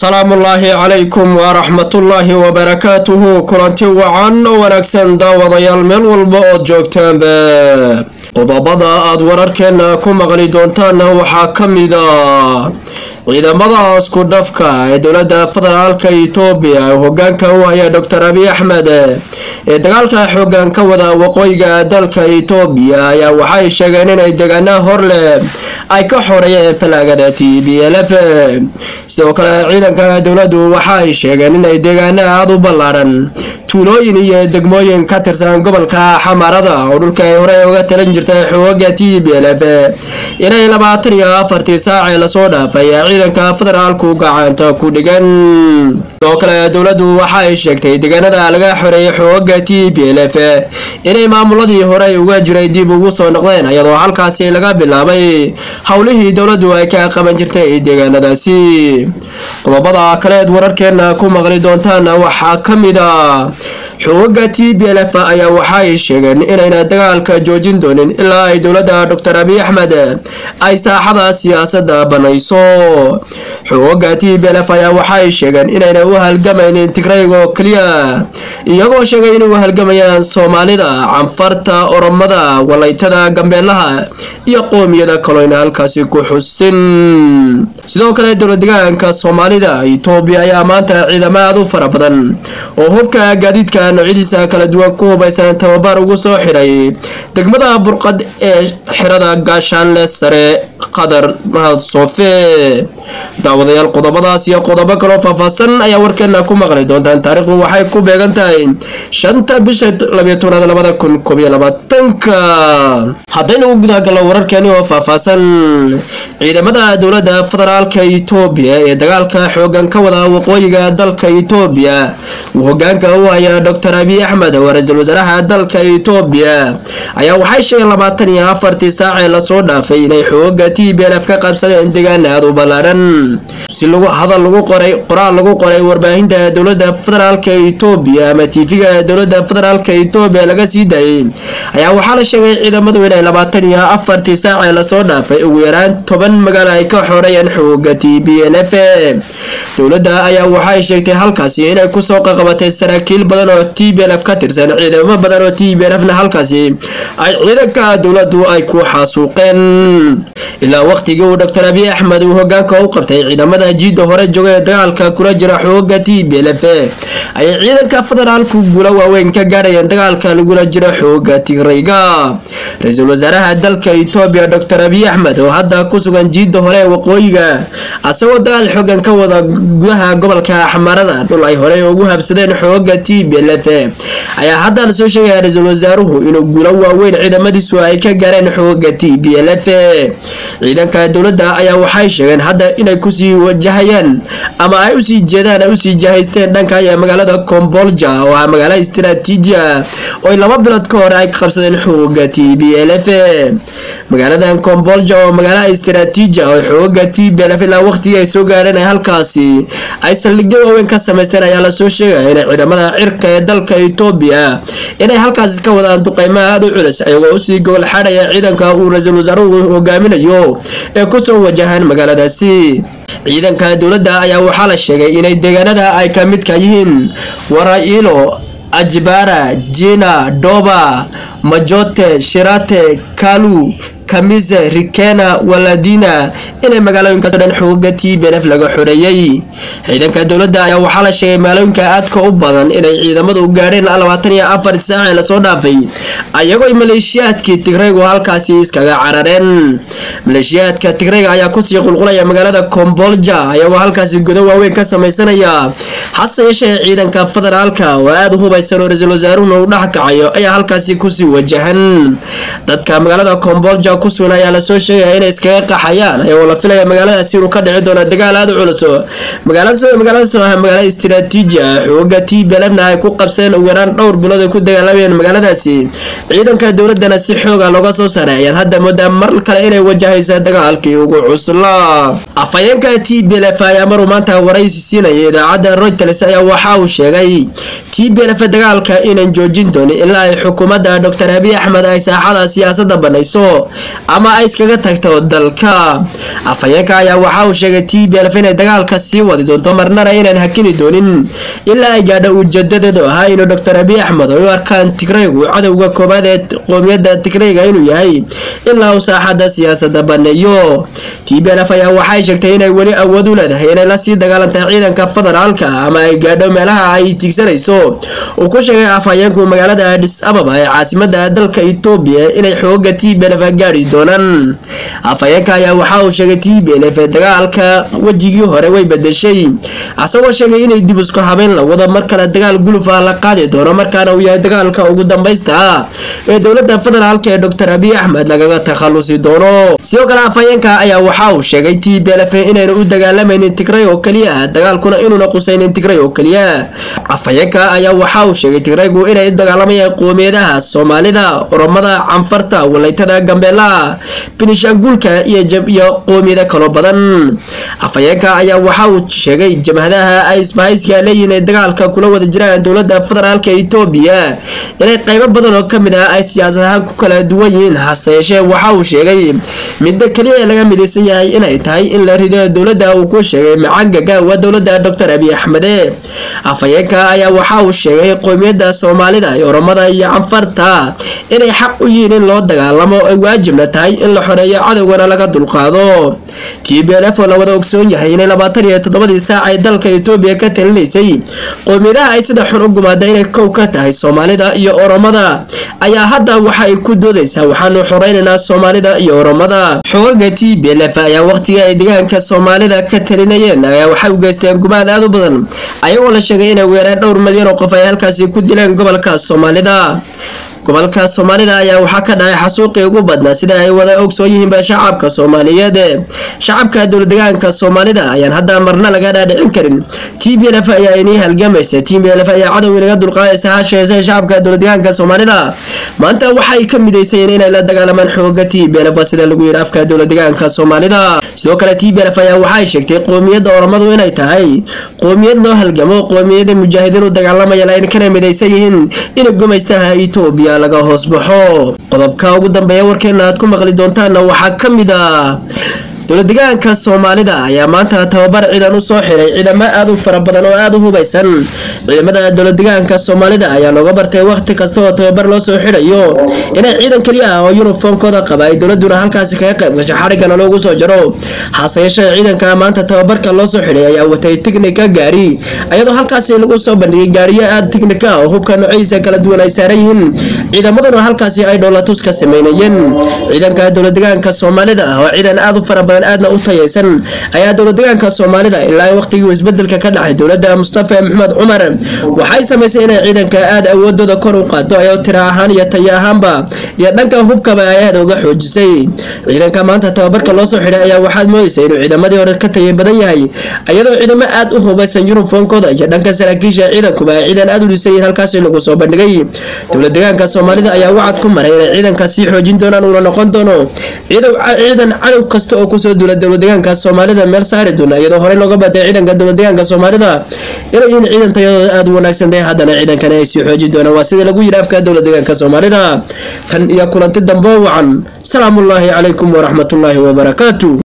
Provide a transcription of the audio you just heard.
salaamullaahi calaykum waraxmatullaahi wabarakaatuhu kulanti wacan oo wanaagsan daawadayaal meel walba ood joogtaanba qodobada aad wararkeena ku maqli doontaanna waxaa ka mid a ciidamada isku dhafka ee dowladda federaalka etoobiya ee hogaanka u haya doctor abiy axmed ee dagaalka xoogan ka wada waqooyiga dalka etoobiya ayaa waxay sheegeen inay deegaana hor leh ay ka xoreeyeen falaagada t b l f sidoo kale ciidanka dowladdu waxa ay sheegeen inay deegaana aada u ballaaran tuulooyin iyo degmooyin ka tirsan gobolka xamarada oo dhulka ay horey uga talan jirtay xooga t b l f inay labaatan iyo afartii saacee lasoo dhaafay ciidanka federaalku gacanta ku dhigan sidoo kale dowladdu waxa ay sheegtay deegaanada laga xoreeyay xooga t b l f inay maamuladii horey uga jiray dib ugu soo noqdeen iyadoo halkaasi laga bilaabay howlihii dowladdu ay ka qaban jirtay deegaanadaasi qodobada kaleed wararkeena ku maqli doontaana waxaa ka mid a xooga t b l f ayaa waxaay sheegeen inayna dagaalka joojin doonin ilaa ay dowladda doctor abiy axmed ay saaxada siyaasadda banayso xooga t b l f ayaa waxaay sheegeen inayna u halgamaynin tigrayg oo keliya iyagoo sheegay inay u halgamayaan soomaalida canfarta oromada walaytada gambeelaha iyo qoomiyada kaloyna halkaasi ku xusin sidoo kale dowladdegaanka soomaalida etoobiya ayaa maanta ciidamo aada u fara badan oo hubka gaadiidka noocyadiisa kala duwan ku hubaysan tababar ugu soo xidhay degmada burqad ee xirada gaashaanle sare qadar mahad soofe daawadayaal qodobadaas iyo qodobo kaloo faahfaahsan ayaa warkeena ku maqli doontaan taariikhdu waxay ku beegan tahay shanta bisha labiyo tobnaad labada kun koob iyo labaatanka haddaynu u gudagalno wararkeeni oo faahfaahsan ciidamada dowladda federaalka etoobiya ee dagaalka xoogan ka wada waqooyiga dalka etoobiya uu hogaanka u haya doctor abiy axmed oo ra-iisul wasaaraha dalka etoobiya ayaa waxay sheegeen labaatan iyo afartii saacee lasoo dhaafay inay xooga t b l f ka qabsadeen deegaan aada u ballaaran si lagu hadal lagu qoray qoraal lagu qoray warbaahinta dowladda federaalka etoobiya ama tv-ga dowladda federaalka etoobiya laga sii daayey ayaa waxaa la sheegay ciidamadu inay labaatan iyo afartii saacee lasoo dhaafay ugu yaraan toban magaalo ay ka xoreeyeen xooga t b l f dowladda ayaa waxay sheegtay halkaasi inay kusoo qaqabatay saraakiil badan oo t b l f ka tirsan ciidamo badan oo t b l f na halkaasi ay ciidanka dowladdu ay ku xaasuuqeen ilaa waktigii uu doctor abiy axmed uu hogaanka u qabtay ciidamada jiidda hore jooga ee dagaalka kula jira xooga t b l f ayay ciidanka federaalku guulo waaweyn ka gaarayeen dagaalka lagula jiro xooga tigrayga ra-iisul wasaaraha dalka etoobiya doctor abiy axmed oo hadda ku sugan jiidda hore ee waqooyiga asagoo dagaal xoogan ka wada gudaha gobolka xamarada dhul ay horey ugu habsadeen xooga t b l f ayaa hadda la soo sheegaya ra-iisul wasaaruhu inuu guulo waaweyn ciidamadiisu ay ka gaareen xooga t b l f ciidanka dowladda ayaa waxay sheegeen hadda inay kusii wajahayaan ama ay usii jeedaan ay usii jahaysteen dhanka iyo magaalada combolja oo ah magaalo istaraatiiji ah oo laba bilood ka hore ay ka qabsadeen xooga t b l f magaaladan combolja oo magaalo istaraatiiji ah oo xooga t b l f ilaa waktigii ay soo gaareen ay halkaasi ay saldhigyo waaweyn ka samaysteen ayaa lasoo sheegaya inay ciidamada cirka ee dalka etoobiya inay halkaasi ka wadaan duqeymo aada u culus ayagoo usii gogol xadhaya ciidanka uu ra-iisul wasaaruhu hogaaminayo ee kusoo wajahaan magaaladaasi ciidanka dowladda ayaa waxaa la sheegay inay deegaanada ay ka midka yihiin warailo ajbara jina doba majote shirate kalu kamise rikena waladina inay magaalooyinkaasoo dhan xooga t b l f laga xoreeyey ciidanka dowladda ayaa waxaa la sheegay magaalooyinka aadka u badan inay ciidamadu gaadheen labaatan iyo afar saacee lasoo dhaafay ayagoo maleeshiyaadkii tigraygu halkaasi iskaga carareen maleeshiyaadka tigrayga ayaa kusii qulqulaya magaalada combolja ayagoo halkaasi godo waaweyn ka samaysanaya hase yeeshee ciidanka federaalka oo aada u hubaysan oo ra-iisul wasaaruhuna uu dhex kacayo ayaa halkaasi kusii wajahan dadka magaalada combolja ku sugan ayaa lasoo sheegaya inay iskaga qaxayaan ayagoo la filaya magaaladaasi inuu ka dhici doono dagaal aada u culus magaalada magaaladaas oo ah magaalo istaraatiiji ah xooga t b l f na ay ku qabseen ugu yaraan dhowr bilood ay ku dagaalamayeen magaaladaasi ciidanka dowladdana si xooga looga soo saaray ayaan hadda moodaa mar kale inay wajahaysa dagaalkii ugu cuslaa afhayeenka t b l f ayaa maruu maanta waraysi siinaya idaacadda reuters ayaa waxa uu sheegay t b lf dagaalka inaan joojin doonin ilaa ay xukuumadda doctor abiy axmed ay saaxada siyaasadda banayso ama ay iskaga tagto dalka afhayeenka ayaa waxa uu sheegay t b lf inay dagaalka sii wadi doonto marnana inaan hakini doonin ilaa ay gaadho ujeedadeedu ahaa inuu doctor abiy axmed ay u arkaan tigraygu cadowga koobaad ee qoomiyadda tigrayga inuu yahay ilaa uu saaxadda siyaasadda baneeyo t b lf ayaa waxay sheegtay inay weli awood u leedahay inay lasii dagaalantay ciidanka federaalka ama ay gaadho meelaha ay tiigsanayso uu ku sheegay afhayeenku magaalada adis ababa ee caasimada dalka etoobiya inay xooga t b lf gaadhi doonaan afhayeenka ayaa waxa uu sheegay t b lf dagaalka wejigii hore way bedeshay asagoo sheegay inay dib isku habeyn la wado mar kale dagaal guluf ah la qaadi doono markaana uu yahay dagaalka ugu dambaysta ah ee dowladda federaalka ee doctor abiy axmed lagaga takhalusi doono sidoo kale afhayeenka ayaa waxa uu sheegay t b lf inayna u dagaalamaynin tigray oo keliya dagaalkuna inuuna qusaynin tigray oo keliya afhayeenka ayaa waxa uu sheegay tigraygu inay u dagaalamayaan qoomiyadaha soomaalida oromada canfarta walaytada gambeelaha binishaanguulka iyo iyo qoomiyado kaloo badan afhayeenka ayaa waxa uu sheegay jamhadaha ay isbahayska leeyihiin ay dagaalka kula wada jiraan dowladda federaalka etoobiya inay qaybo badan oo kamid ah ay siyaasad ahaan ku kala duwan yihiin hase yeeshee waxa uu sheegay midda keliya ee laga midaysan yahay inay tahay in la rido dowladda uu ku sheegay macangaga waa dowladda doctor abiy axmede afhayeenka ayaa waxa uu sheegay qoomiyadda soomaalida iyo oromada iyo canfarta inay xaq u yihiin in loo dagaalamo ay waajibna tahay in la xoreeyo cadowgana laga dulqaado t b lf oo la wada ogsoon yahay inay labaatan iyo toddobadii saac ay dalka etoobiya ka talinaysay qoomiyadaha ay sida xun u gumaada inay kow ka tahay soomaalida iyo oromada ayaa hadda waxa ay ku doodaysaa waxaanu xoreynaynaa soomaalida iyo oromada xogaga t b lf ayaa waqtigii ay deegaanka soomaalida ka talinayeen ayaa waxay u geysteen gumaad aad u badan ayagoo la sheegay inay weeraan dhowr milyan oo qof ay halkaasi ku dileen gobolka soomaalida gobolka soomaalida ayaa waxaa ka dhacay xasuuqii ugu badnaa sida ay wada ogsoon yihiinba shacabka soomaaliyeed shacabka dowladegaanka soomaalida ayaan hadda marna laga dhaadhicin karin t b lf ayaa inii halgamaysa t b lf ayaa cadow inaga dulqaadaysa hasheese shacabka dowladegaanka soomaalida maanta waxay ka midaysayeen inay la dagaalamaan xooga t b lf sida lagu yidhi afka dowladegaanka soomaalida sidoo kale t b lf ayaa waxay sheegtay qoomiyadda oromadu inay tahay qoomiyad loo halgamo qoomiyada mujaahidiin u dagaalamaya lain kana midaysan yihiin inay gumaystaha etoobiya laga hoos baxo qodobka ugu dambeeya warkeena aad ku maqli doontaanna waxaa ka mid ah dowladegaanka soomaalida ayaa maanta tababar ciidan u soo xiray ciidamo aad u fara badan oo aada u hubaysan ciidamada dowladegaanka soomaalida ayaa looga bartay wakti kasta oo tababar loo soo xidhayo inay ciidan keliya ah oo yuniformkooda qaba ay dowladuna halkaasi kaga qayb gasho xariggana loogu soo jaro hase yeeshee ciidanka maanta tababarka loo soo xidhay ayaa watay tignika gaari iyadoo halkaasi lagu soo bandhigay gaariyo aada tignika ah oo hubka noocyadiisa kala duwan ay saaran yihiin ciidamaduna halkaasi ay dhowlatus ka sameynayeen ciidanka dowladegaanka soomaalida ah oo ciidan aada u fara badan aadna u tayaysan ayaa dowladegaanka soomaalida ilaa waqtigii isbedelka ka dhacay dowladda mustafa maxmed cumar waxay samaysay inay ciidanka aada awoodooda kor u qaado ayoo tira ahaan iyo tayo ahaanba iyo dhanka hubkaba ay aada uga xoojisay ciidanka maanta tababarka loo soo xidhay ayaa waxaad moodaysa inuu ciidamadii hore ka taya badan yahay iyadoo ciidamo aada u hubaysan yuniformkooda iyo dhanka saraakiisha ciidankuba ay ciidan aada u dhisayiin halkaasi lagu soo bandhigay dowladegaanka soomaalida ayaa wacad ku maray inay ciidanka sii xoojin doonaan uuna noqon doono ciidan cadow kasta oo kusoo duula dowladegaanka soomaalida meel saari doona iyadoo horey looga batay ciidanka dowladegaanka soomaalida inay yihiin ciidan tayadooda aada u wanaagsan tahay haddana ciidankana ay sii xoojin doonaan waa sida lagu yidhi afka dowladegaanka soomaalida tan iyo kulanti dambe wacan salaamu ullaahi calaykum waraxmatullaahi wabarakaatu